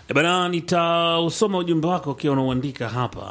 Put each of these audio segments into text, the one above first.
E bana, nitausoma ujumbe wako ukiwa unauandika hapa.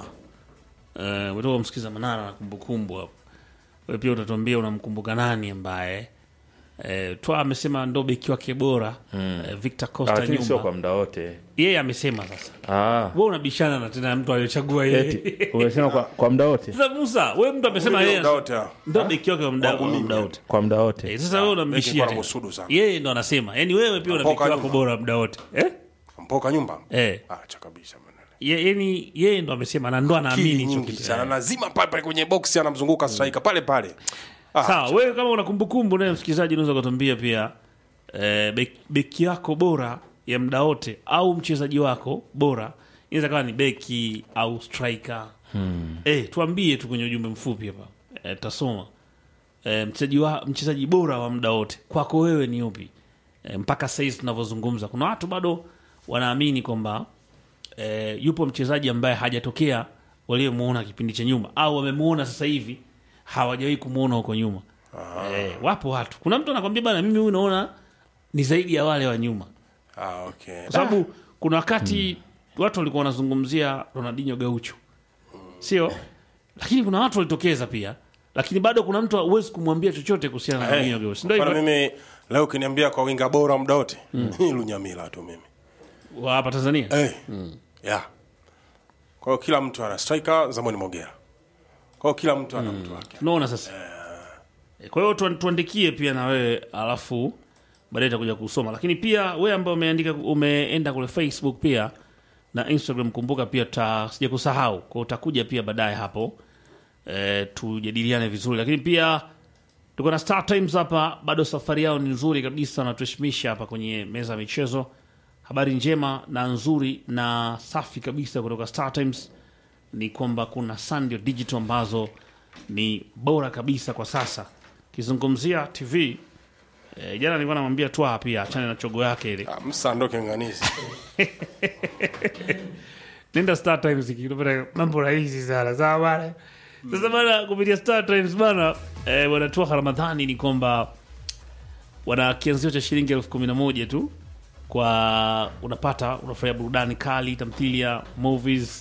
Eh, umetoka kumsikiza Manara na kumbukumbu hapo. Wewe pia utatuambia unamkumbuka nani ambaye eh, Twa amesema ndo beki wake bora eh, Victor Costa lakini sio nyuma. kwa muda wote Yeye amesema sasa. ah. Wewe unabishana na tena mtu aliyochagua yeye. eti umesema kwa, kwa muda wote Sasa Musa, wewe mtu amesema yeye Muda wote, ah. ndo beki wake wa muda wa muda wote. kwa muda wote Eh, sasa wewe unambishia beki kwa tena. musudu sana. Yeye ndo anasema. Yaani wewe pia una beki Mpoka wako nyuma. bora muda wote. Eh? mpoka nyumba Eh. acha kabisa maneno. Ye- Yaani yeye ndo amesema na ndo anaamini Akili hicho nyingi kitu. sana lazima pale pale kwenye box anamzunguka striker pale pale Ah, Sawa, wewe kama una kumbukumbu naye msikilizaji, unaweza kutuambia pia eh, bek- beki yako bora ya muda wote au mchezaji wako bora, inaweza kawa ni beki au striker hmm. Eh, tuambie tu kwenye ujumbe mfupi hapa eh, tasoma eh, mchezaji wa mchezaji bora wa muda wote kwako wewe ni upi? Eh, mpaka sasa hivi tunavyozungumza, kuna watu bado wanaamini kwamba eh, yupo mchezaji ambaye hajatokea waliomuona kipindi cha nyuma au wamemuona sasa hivi hawajawahi kumuona huko nyuma. Eh, wapo watu. Kuna mtu anakwambia bana, mimi huyu naona ni zaidi ya wale wa nyuma, ah, okay. kwa sababu kuna wakati watu walikuwa wanazungumzia Ronaldinho Gaucho, sio? Lakini kuna watu walitokeza pia, lakini bado kuna mtu huwezi kumwambia chochote kuhusiana na Ronaldinho Gaucho, si ndio Mfano hivyo? mimi leo ukiniambia kwa winga bora muda wote ni Lunyamila tu mimi Wa hapa Tanzania eh. yeah. kwa hiyo kila mtu ana striker Zamoni Mogera kwa hiyo kila mtu ana mtu wake unaona sasa. Eh, Kwa hiyo tuan- tuandikie pia na wewe, alafu baadaye itakuja kusoma. Lakini pia wewe ambaye umeandika umeenda kule Facebook pia na Instagram, kumbuka pia ta sija kusahau, kwa hiyo utakuja pia baadaye hapo e, tujadiliane vizuri. Lakini pia tuko na Star Times hapa, bado safari yao ni nzuri kabisa, wanatuheshimisha hapa kwenye meza ya michezo. Habari njema na nzuri na safi kabisa kutoka Star Times ni kwamba kuna Sandio Digital ambazo ni bora kabisa kwa sasa. Kizungumzia TV e, jana nilikuwa namwambia Twa pia achane na chogo yake ile, ah, msandoke nganisi nenda Star Times ikitupata mambo rahisi sana sawa bana. Sasa bana, kupitia Star Times bana, e, bwana Twa Ramadhani ni kwamba wana kianzio cha shilingi elfu kumi na moja tu kwa unapata unafurahia burudani kali, tamthilia, movies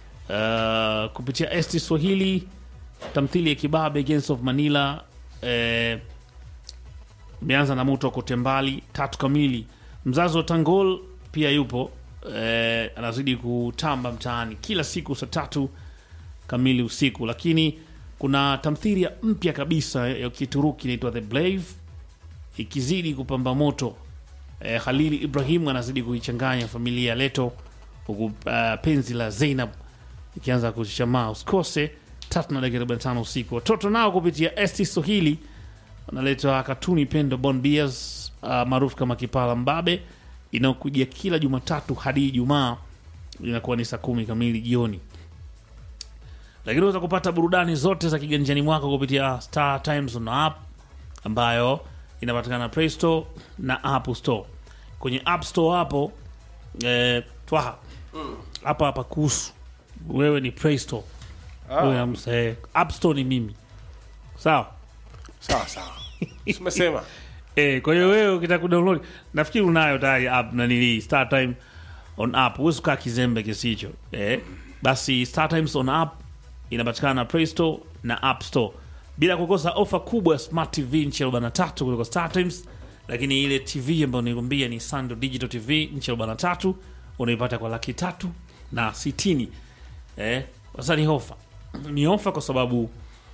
uh, kupitia ST Swahili, tamthilia ya Kibabe Gangs of Manila eh, imeanza na moto kote mbali tatu kamili. Mzazi wa Tangol pia yupo eh, anazidi kutamba mtaani kila siku saa tatu kamili usiku, lakini kuna tamthilia mpya kabisa ya Kituruki inaitwa The Blave ikizidi kupamba moto eh, Khalili Ibrahim anazidi kuichanganya familia ya Leto huku uh, penzi la Zainab ikianza kuchamaa. Usikose tatu na dakika 45 usiku. Watoto nao kupitia ST Swahili wanaleta katuni Pendo Bon Beers uh, maarufu kama Kipala Mbabe inayokuja kila Jumatatu hadi Ijumaa inakuwa ni saa kumi kamili jioni lakini unaweza kupata burudani zote za kiganjani mwako kupitia Star Times on app ambayo inapatikana Play Store na App Store. Kwenye App Store hapo eh, twaha hapa hapa kuhusu wewe ni Play Store wewe amsa, eh, App Store ni mimi sawa. sawa sawa umesema Eh, kwa hiyo wewe ukitaka kudownload nafikiri unayo tayari app na nili Star Time on app. Huwezi kukaa kizembe kisicho. Eh, basi Star Times on app inapatikana na Play Store na App Store. Bila kukosa ofa kubwa ya Smart TV nchi ya 43 kutoka Star Times, lakini ile TV ambayo nilikwambia ni Sando Digital TV nchi ya 43 unaipata kwa laki tatu na sitini. Eh, sasa ni ofa. Ni ofa kwa sababu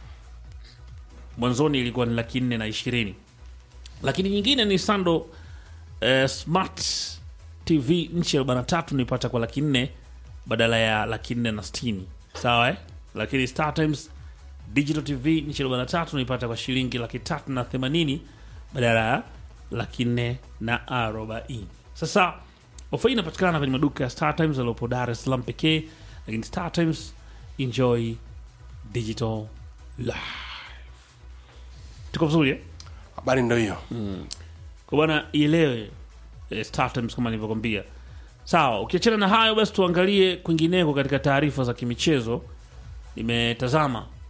mwanzoni ilikuwa ni laki nne na ishirini lakini nyingine ni Sando eh, Smart TV nchi ya arobaini na tatu nipata kwa laki nne badala ya laki nne na sitini sawa eh? Lakini Star Times Digital TV nchi ya arobaini na tatu nipata kwa shilingi laki tatu na themanini badala ya laki nne na arobaini. Sasa ofa hii inapatikana kwenye maduka ya Star Times yaliyopo Dar es Salaam pekee, lakini Star Times enjoy digital life. Tuko vizuri eh? habari ndo hiyo kwa bwana ielewe eh, Star Times kama nilivyokwambia. Sawa, ukiachana na hayo basi tuangalie kwingineko katika taarifa za kimichezo. Nimetazama